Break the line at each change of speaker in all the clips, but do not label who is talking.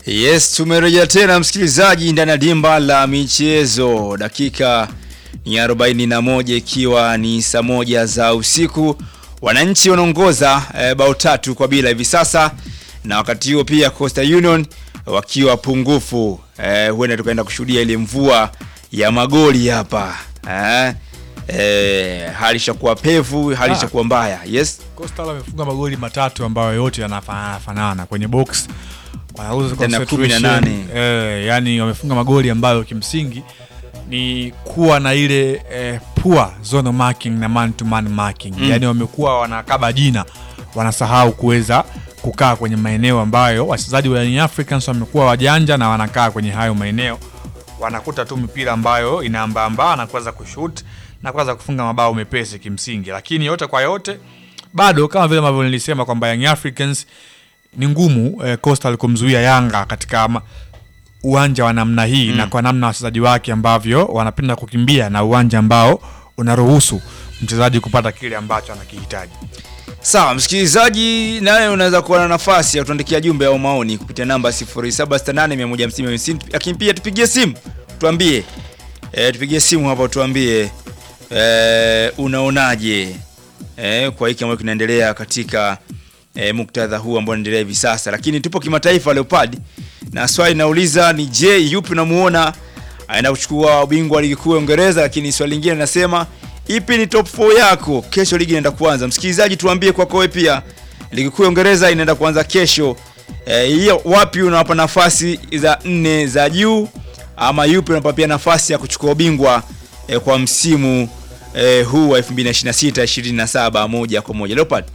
Yes, tumerejea tena msikilizaji ndani ya dimba la michezo. Dakika ni 41 ikiwa ni saa moja za usiku. Wananchi wanaongoza e, bao tatu kwa bila hivi sasa, na wakati huo pia Coastal Union wakiwa pungufu. E, huenda tukaenda kushuhudia ile mvua ya magoli hapa e, e, hali ishakuwa pevu, hali
Ah.
ishakuwa mbaya. Yes,
Coastal wamefunga magoli matatu ambayo yote yanafanana kwenye box wanauza
Tena
concentration.
18.
Eh, yani wamefunga magoli ambayo kimsingi ni kuwa na ile eh, poor zone marking na man to man marking
Mm.
yani wamekuwa wanakaba jina wanasahau kuweza kukaa kwenye maeneo ambayo wachezaji wa Young Africans wamekuwa wajanja na wanakaa kwenye hayo maeneo wanakuta tu mipira ambayo inaambaambaa na kuweza kushoot na kuweza kufunga mabao mepesi kimsingi, lakini yote kwa yote bado kama vile ambavyo nilisema kwamba Young Africans ni ngumu eh, Coastal kumzuia Yanga katika ma- uwanja wa namna hii
Mm.
na kwa namna wachezaji wake ambavyo wanapenda kukimbia na uwanja ambao unaruhusu mchezaji kupata kile ambacho anakihitaji.
Sawa msikilizaji, nawe unaweza kuwa na nafasi ya kutuandikia jumbe au maoni kupitia namba 0768150150 lakini pia tupigie simu tuambie, e, tupigie simu hapa tuambie e, unaonaje e, kwa hiki ambacho kinaendelea katika e, muktadha huu ambao unaendelea hivi sasa, lakini tupo kimataifa Leopard, na swali nauliza ni je, yupi unamuona aenda kuchukua ubingwa wa ligi kuu ya Uingereza, lakini swali lingine linasema ipi ni top 4 yako? Kesho ligi inaenda kuanza. Msikilizaji, tuambie kwako wewe pia, ligi kuu ya Uingereza inaenda kuanza kesho. Eh, hiyo wapi unawapa nafasi za nne za juu, ama yupi unapa pia nafasi ya kuchukua ubingwa eh, kwa msimu eh, huu wa 2026 27 moja kwa moja Leopard?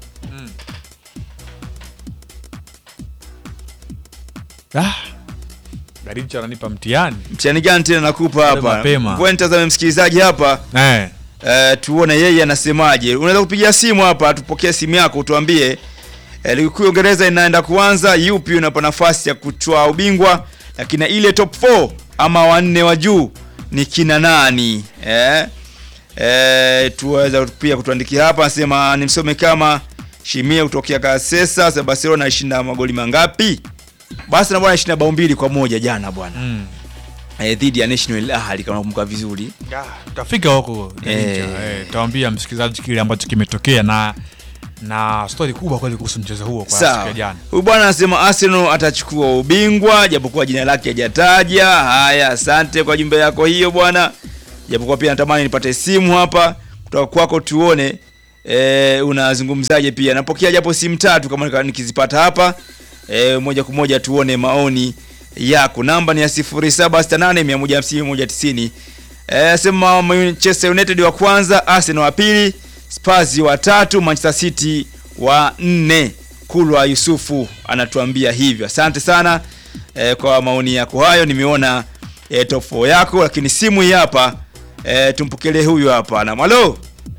Ah, Garicha ananipa mtihani
Mtihani gani tena nakupa
Bado
hapa?
mapema.
Ngoja nitazame msikilizaji hapa
eh.
Eh, tuone yeye anasemaje. Unaweza kupigia simu hapa, tupokee simu yako utuambie eh, ligi kuu ya Uingereza inaenda kuanza, yupi unapa nafasi ya kutoa ubingwa, lakini ile top 4 ama wanne wa juu ni kina nani? Eh, eh, tuweza pia kutuandikia hapa, anasema nimsome kama Shimia kutokea Kasesa, sasa Barcelona ishinda magoli mangapi? Basi na bwana ishinda bao mbili kwa moja jana bwana
Mm.
eh, dhidi ya National Ahli kama nakumbuka vizuri.
Ah, tutafika huko Garicha.
Eh.
Eh, tutawaambia msikilizaji kile ambacho kimetokea na na stori kubwa kweli kuhusu mchezo huo kwa siku
Sawa.
ya jana.
Huyu bwana anasema Arsenal atachukua ubingwa japokuwa jina lake hajataja. Haya, asante kwa jumbe yako hiyo bwana. Japokuwa pia natamani nipate simu hapa kutoka kwako tuone e, unazungumzaje pia. Napokea japo simu tatu kama nika- nikizipata hapa e, moja kwa moja tuone maoni yako. Namba ni ya 0768150190. Eh, sema Manchester United wa kwanza, Arsenal wa pili, Spurs wa tatu, Manchester City wa nne. Kulwa Yusufu anatuambia hivyo. Asante sana eh, kwa maoni yako hayo. Nimeona eh, top 4 yako, lakini simu hii hapa eh, tumpokelee huyu hapa. Na halo.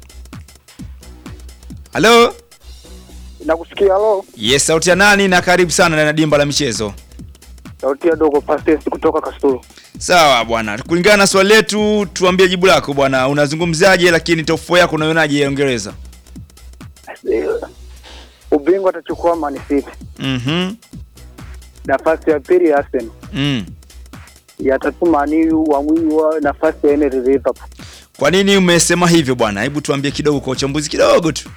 Halo.
Nakusikia halo,
Yes, sauti ya nani na karibu sana ndani ya dimba la michezo.
sauti ya dogo Pastes kutoka Kasulu.
Sawa bwana, kulingana na swali letu, tuambie jibu lako bwana. Unazungumzaje, lakini top 4 yako unaionaje ya Uingereza?
Eh, Ubingwa atachukua Man City,
Mhm.
nafasi ya pili Arsenal,
Mm.
ya tatu Man U, wa mwisho nafasi ya nne Liverpool.
Kwa nini umesema hivyo bwana? Hebu tuambie kidogo kwa uchambuzi kidogo tu.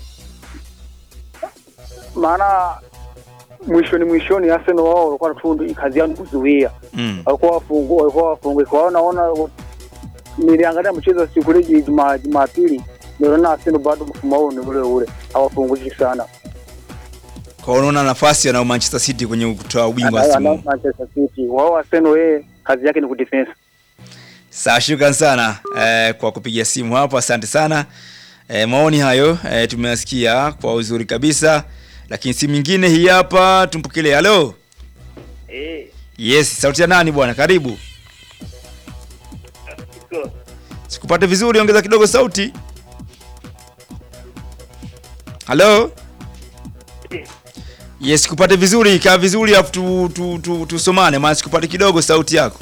Maana mwishoni mwishoni Arsenal wao walikuwa tu kazi yao ni kuzuia,
Mm.
walikuwa wafungua, walikuwa wafungua. Kwa hiyo naona niliangalia mchezo wa siku ile Juma Jumapili, niliona Arsenal bado mfumo wao ni ule ule, hawafunguki sana.
Kwa hiyo unaona nafasi ya Manchester City kwenye kutoa ubingwa
Ana-
msimu
ana-
huu.
Manchester City wao Arsenal, yeye kazi yake ni kudefense.
Sawa, shukran sana eh, kwa kupiga simu hapo, asante sana. Eh, maoni hayo eh, tumeyasikia kwa uzuri kabisa, lakini simu nyingine hii hapa, tumpokelee. Halo,
Eh,
yes, sauti ya nani bwana? Karibu. Sikupate vizuri, ongeza kidogo sauti. Halo. Yes, sikupate vizuri, kaa vizuri afu tu, tu, tu, tusomane maana sikupate kidogo sauti yako.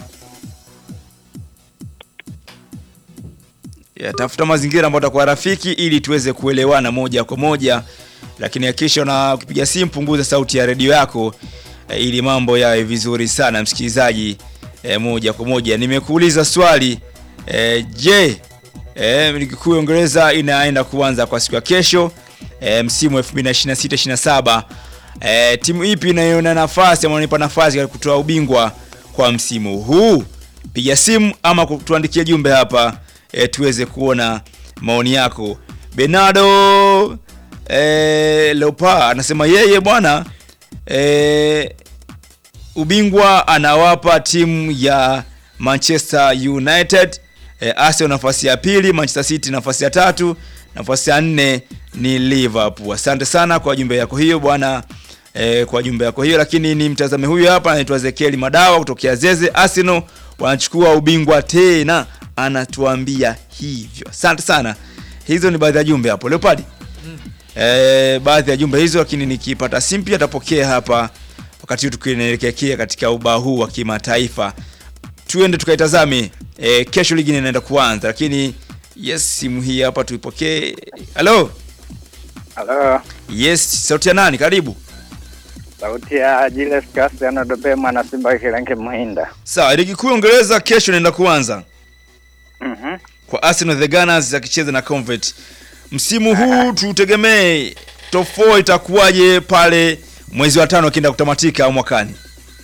Ya, tafuta mazingira ambayo atakuwa rafiki ili tuweze kuelewana moja kwa moja, lakini hakikisha na ukipiga simu punguza sauti ya redio yako e, ili mambo yawe vizuri sana msikilizaji. E, moja kwa moja nimekuuliza swali e, je, e, ligi kuu ya Uingereza inaenda kuanza kwa siku ya kesho e, msimu 2026-27 e, timu ipi inayoona nafasi ama inaipa nafasi ya kutoa ubingwa kwa msimu huu? Piga simu ama tuandikie jumbe hapa e, tuweze kuona maoni yako. Bernardo e, Leopa anasema yeye bwana e, ubingwa anawapa timu ya Manchester United e, Arsenal nafasi ya pili, Manchester City nafasi ya tatu, nafasi ya nne ni Liverpool. Asante sana kwa jumbe yako hiyo bwana e, kwa jumbe yako hiyo, lakini ni mtazame huyu hapa anaitwa Ezekiel Madawa kutokea Zeze. Arsenal wanachukua ubingwa tena, anatuambia hivyo. Asante sana. Hizo ni baadhi ya jumbe hapo Leopard. E, baadhi ya jumbe hizo, lakini nikipata simu pia tapokea hapa wakati huu tukielekea katika ubao huu wa kimataifa. Tuende tukaitazame e, kesho ligi inaenda kuanza, lakini yes, simu hii hapa tuipokee. Halo,
Halo,
yes, sauti ya nani? Karibu.
sauti ya Julius Cassiano Dope mwana Simba Kilange Muhinda.
Sawa, ligi kuu ya Uingereza kesho inaenda kuanza
Mhm.
kwa Arsenal the Gunners akicheza na Convert. Msimu huu tutegemee top 4 itakuwaje pale mwezi wa tano akienda kutamatika au mwakani?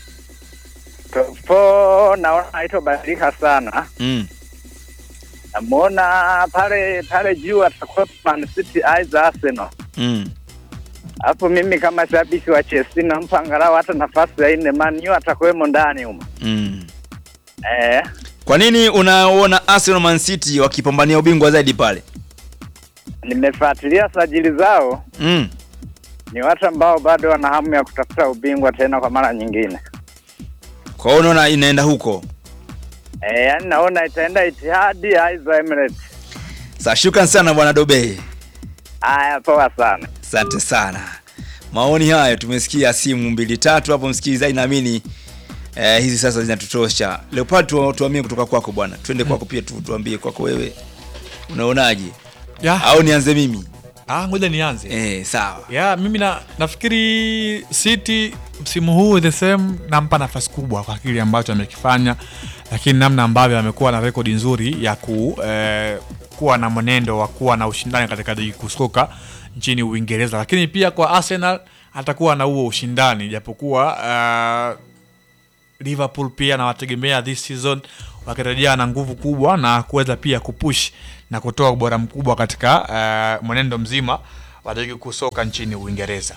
Top four naona haitobadilika sana.
Mm.
Namuona pale pale juu atakuwa Man City aiza Arsenal.
Mm.
Hapo mimi kama shabiki wa Chelsea nampa angalau hata nafasi ya nne, Man U atakuwemo ndani humo.
Mm.
Eh,
Kwa nini unaona Arsenal Man City wakipambania ubingwa zaidi pale?
nimefuatilia sajili zao,
Mm.
ni watu ambao bado wana hamu ya kutafuta ubingwa tena kwa mara nyingine.
Kwa hiyo unaona inaenda huko.
Eh, yani naona itaenda Itihadi aiza Emirates.
Sa shukran sana bwana Dobe.
Haya, poa sana.
Asante sana. Maoni hayo tumesikia simu mbili tatu hapo msikilizaji, naamini eh, hizi sasa zinatutosha. Leopard tu, tuamie kutoka kwako bwana. Twende kwako pia tu, tuambie kwako wewe. Unaonaje?
Ya,
Au nianze mimi?
ah, ngoja nianze.
Eh, sawa.
ya mimi na, nafikiri City msimu huu the same nampa nafasi kubwa kwa kile ambacho amekifanya, lakini namna ambavyo amekuwa na rekodi nzuri ya ku, eh, kuwa na mwenendo wa kuwa na ushindani katika ligi kuu soka nchini Uingereza, lakini pia kwa Arsenal atakuwa na huo ushindani japokuwa eh, Liverpool pia nawategemea this season wakirejea na nguvu kubwa na kuweza pia kupush na kutoa ubora mkubwa katika uh, mwenendo mzima wa ligi kuu soka nchini Uingereza.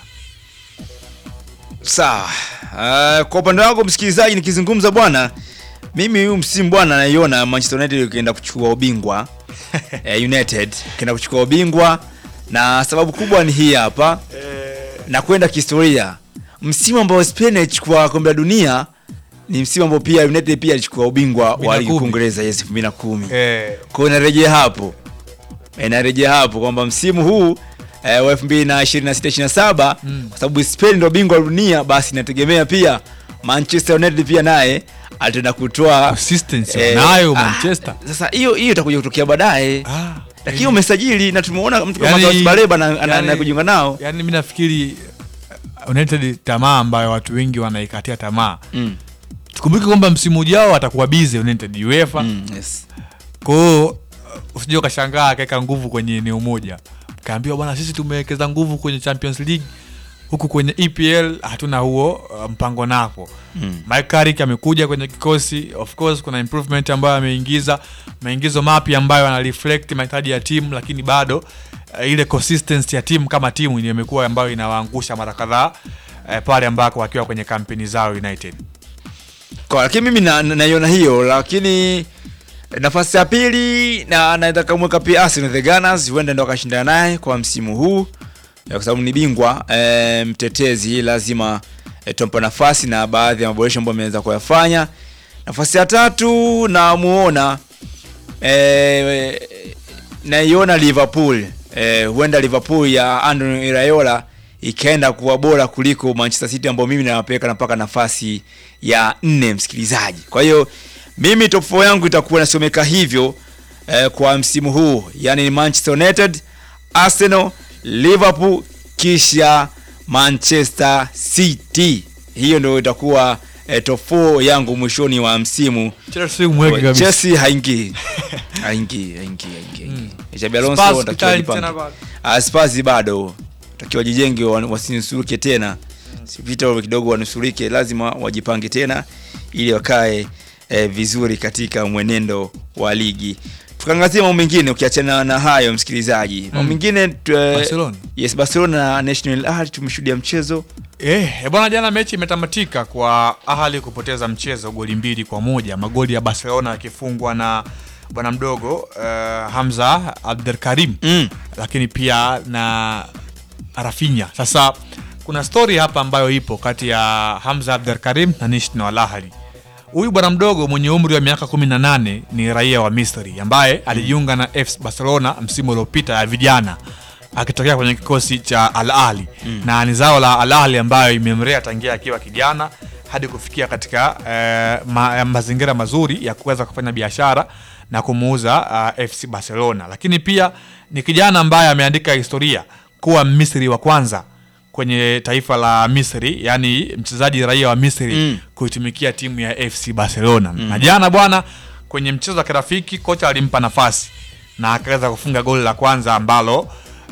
Sawa. Uh, kwa upande wangu msikilizaji, nikizungumza bwana, mimi huyu msimu bwana naiona Manchester United ikienda kuchukua ubingwa eh, United ikienda kuchukua ubingwa na sababu kubwa ni hii hapa na kwenda kihistoria. Msimu ambao Spain ilichukua kombe la dunia ni msimu ambao pia United pia alichukua ubingwa wa ligi kuu
2010.
Uingereza yes 2010.
Eh,
Kwa hiyo inarejea hapo, inarejea hapo kwamba msimu huu eh, wa 2026-27
Mm.
kwa sababu Spain ndio bingwa wa dunia, basi inategemea pia Manchester United pia naye ataenda kutoa
consistency
eh,
nayo
ah,
Manchester.
Sasa hiyo hiyo itakuja kutokea baadaye,
Ah,
lakini umesajili na tumeona mtu kama
Yani-
Carlos Baleba na- ana-
yani-
na kujiunga nao
yani mi nafikiri uh, United tamaa ambayo watu wengi wanaikatia tamaa.
mm.
Tukumbuke kwamba msimu ujao atakuwa busy United UEFA.
Mm, yes.
Kwa hiyo uh, usije ukashangaa akaweka nguvu kwenye eneo moja, kaambiwa bwana, sisi tumewekeza nguvu kwenye Champions League, huku kwenye EPL hatuna huo uh, mpango napo.
Mm.
Mike Carrick amekuja kwenye kikosi, of course kuna improvement ambayo ameingiza, maingizo mapya ambayo yana reflect mahitaji ya timu, lakini bado uh, ile consistency ya timu kama timu ndio imekuwa ambayo inawaangusha mara kadhaa uh, pale ambako wakiwa kwenye kampeni zao United.
Kwa, lakini mimi na- na- naiona hiyo, lakini nafasi ya pili na naweza kumweka pia Arsenal the Gunners, huenda ndo akashindana naye kwa msimu huu eh, kwa sababu ni bingwa eh, mtetezi, lazima eh, tumpa nafasi na baadhi ya maboresho ambayo ameweza kuyafanya. Nafasi ya tatu namuona eh, naiona Liverpool eh, huenda Liverpool ya Andoni Iraola ikaenda kuwa bora kuliko Manchester City ambao mimi nawapeleka na mpaka nafasi ya nne, msikilizaji. Kwa hiyo mimi top 4 yangu itakuwa nasomeka hivyo eh, kwa msimu huu, yani ni Manchester United, Arsenal, Liverpool kisha Manchester City. hiyo ndio itakuwa eh, top 4 yangu mwishoni wa msimu
Chelsea mweke kabisa.
Chelsea haingii haingii haingii haingii
Mm.
Xabi Alonso
Spurs
anatakiwa
kitali
ajipange.
tena bado.
Ah, Spurs bado takiwa jijenge wa- wasinusurike tena Si vita kidogo wanusurike lazima wajipange tena ili wakae eh, vizuri katika mwenendo wa ligi tukaangazia mambo mengine ukiachana na hayo msikilizaji mambo
Mm.
mengine tu- eh,
Barcelona.
yes Barcelona na National Ahli tumeshuhudia mchezo
Eh, eh, bwana jana mechi imetamatika kwa Ahli kupoteza mchezo goli mbili kwa moja, magoli ya Barcelona yakifungwa na bwana mdogo eh, Hamza Abdelkarim
mm.
lakini pia na Rafinha. Sasa kuna story hapa ambayo ipo kati ya Hamza Abdelkarim na National Ahli. Huyu bwana mdogo mwenye umri wa miaka 18 ni raia wa Misri ambaye alijiunga na FC Barcelona msimu uliopita ya vijana akitokea kwenye kikosi cha Al Ahly na ni zao la Al Ahly ambayo imemlea tangia akiwa kijana hadi kufikia katika eh, ma, mazingira mazuri ya kuweza kufanya biashara na kumuuza uh, FC Barcelona, lakini pia ni kijana ambaye ameandika historia kuwa Misri wa kwanza kwenye taifa la Misri, yani mchezaji raia wa Misri
Mm.
kuitumikia timu ya FC Barcelona. Na jana bwana, kwenye mchezo wa kirafiki kocha alimpa nafasi na akaweza kufunga goli la kwanza ambalo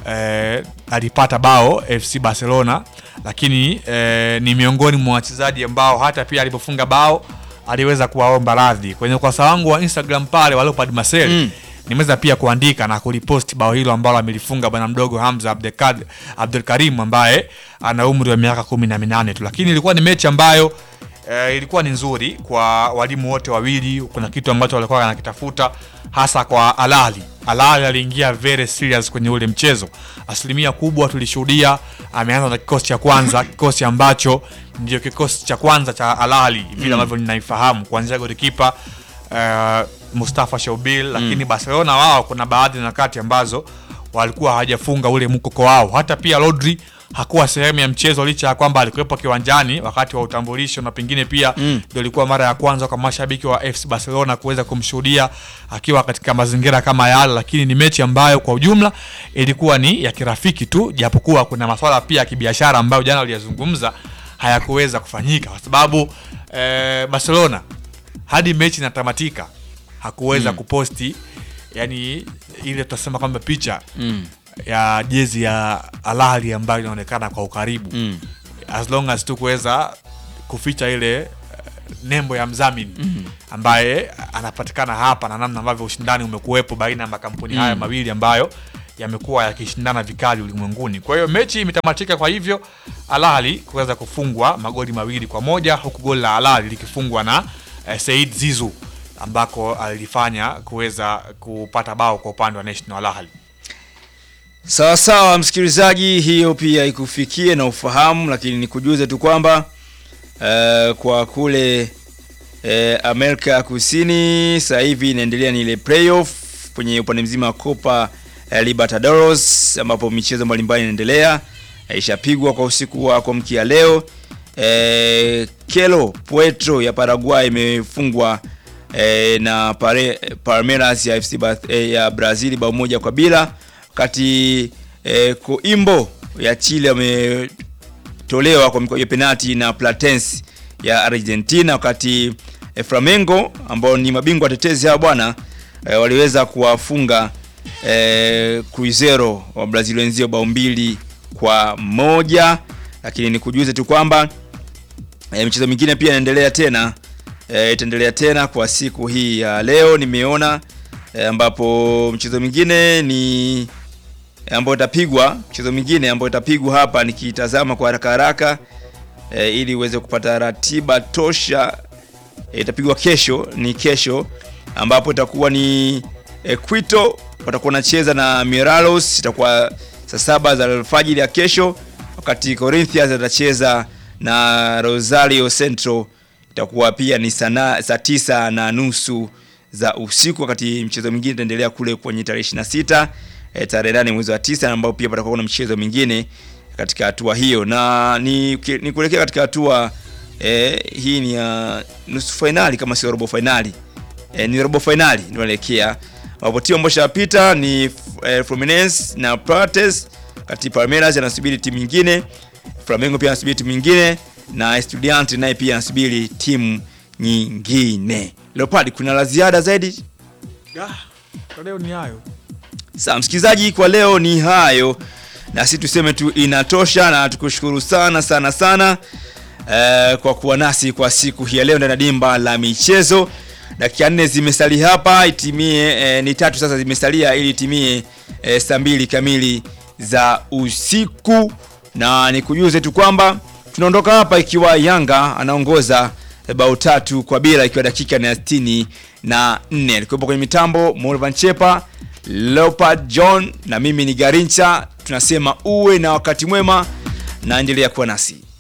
eh, alipata bao FC Barcelona, lakini eh, ni miongoni mwa wachezaji ambao hata pia alipofunga bao aliweza kuwaomba radhi kwenye ukurasa wangu wa Instagram pale wa Leopard Marcel
Mm.
nimeweza pia kuandika na kuliposti bao hilo ambalo amelifunga bwana mdogo Hamza Abdelkad- Abdelkarim ambaye ana umri wa miaka kumi na minane tu, lakini ilikuwa ni mechi ambayo eh, ilikuwa ni nzuri kwa walimu wote wawili. Kuna kitu ambacho walikuwa wanakitafuta hasa kwa Alali. Alali aliingia very serious kwenye ule mchezo, asilimia kubwa tulishuhudia ameanza na kikosi cha kwanza, kikosi ambacho ndio kikosi cha kwanza cha Alali vile ambavyo ninaifahamu kuanzia golikipa uh, Mustafa Shaubil, lakini Barcelona wao kuna baadhi ya nyakati ambazo walikuwa hawajafunga ule mkoko wao. Hata pia Rodri hakuwa sehemu ya mchezo licha ya kwamba alikuwepo kiwanjani wakati wa utambulisho, na pengine pia
Mm.
ndio ilikuwa mara ya kwanza kwa mashabiki wa FC Barcelona kuweza kumshuhudia akiwa katika mazingira kama yale, lakini ni mechi ambayo kwa ujumla ilikuwa ni ya kirafiki tu, japokuwa kuna masuala pia ya kibiashara ambayo jana waliyazungumza hayakuweza kufanyika kwa sababu eh, Barcelona hadi mechi inatamatika hakuweza kuposti yani ile tutasema kwamba picha
Mm.
ya jezi ya Al Ahly ambayo inaonekana kwa ukaribu
Mm.
as long as tu kuweza kuficha ile eh, nembo ya mdhamini ambaye anapatikana hapa na namna ambavyo ushindani umekuwepo baina ya makampuni haya mawili ambayo yamekuwa yakishindana vikali ulimwenguni. Kwa hiyo mechi imetamatika kwa hivyo Al Ahly kuweza kufungwa magoli mawili kwa moja huku goli la Al Ahly likifungwa na eh, Said Zizu ambako alifanya kuweza kupata bao kwa upande wa National Al Ahly.
Sawa sawa, msikilizaji, hiyo pia ikufikie na ufahamu, lakini nikujuze tu kwamba eh, kwa kule eh, Amerika ya Kusini sasa hivi inaendelea ni ile playoff kwenye upande mzima wa Copa eh, Libertadores ambapo michezo mbalimbali inaendelea eh, ishapigwa kwa usiku wa kuamkia leo. Eh, Kelo Puerto ya Paraguay imefungwa eh, na Pare, Palmeiras ya FC Ba- eh, ya Brazil bao moja kwa bila wakati eh, Coimbo ya Chile wametolewa kwa mikwaju ya penalti na Platense ya Argentina, wakati eh, Flamengo ambao ni mabingwa tetezi hao bwana eh, waliweza kuwafunga eh, Cruzeiro wa Brazil wenzio bao mbili kwa moja, lakini nikujuze tu kwamba E, michezo mingine pia inaendelea tena e, itaendelea tena kwa siku hii ya leo nimeona e, ambapo mchezo mwingine ni e, ambayo itapigwa mchezo mwingine ambayo itapigwa hapa nikitazama kwa haraka haraka e, ili uweze kupata ratiba tosha e, itapigwa kesho ni kesho ambapo itakuwa ni e, Quito watakuwa wanacheza na Miralos itakuwa saa saba za alfajiri ya kesho wakati Corinthians atacheza na Rosario Central itakuwa pia ni sana- saa tisa na nusu za usiku, wakati mchezo mwingine itaendelea kule kwenye tarehe 26 eh, tarehe nane mwezi wa tisa, ambao pia patakuwa kuna mchezo mwingine katika hatua hiyo, na ni, ni kuelekea katika hatua eh, hii ni ya nusu fainali kama sio robo fainali eh, ni robo fainali ndio inaelekea ambapo timu ambayo ishapita ni eh, Fluminense na Plates, kati Palmeiras anasubiri timu nyingine, Flamengo pia anasubiri timu nyingine na Estudiante naye pia anasubiri timu nyingine. Leopard, kuna la ziada zaidi?
Ah, kwa leo ni hayo.
Sawa msikilizaji, kwa leo ni hayo, na si tuseme tu inatosha, na tukushukuru sana sana sana eh, kwa kuwa nasi kwa siku hii ya leo ndani ya dimba la michezo. Dakika nne zimesalia hapa itimie, eh, ni tatu sasa zimesalia ili itimie eh, saa mbili kamili za usiku, na nikujuze tu kwamba tunaondoka hapa ikiwa Yanga anaongoza eh, bao tatu kwa bila ikiwa dakika ni ya sitini na nne. Alikuwepo kwenye mitambo Morvan Chepa, Leopard John na mimi ni Garincha. Tunasema uwe na wakati mwema na endelea kuwa nasi.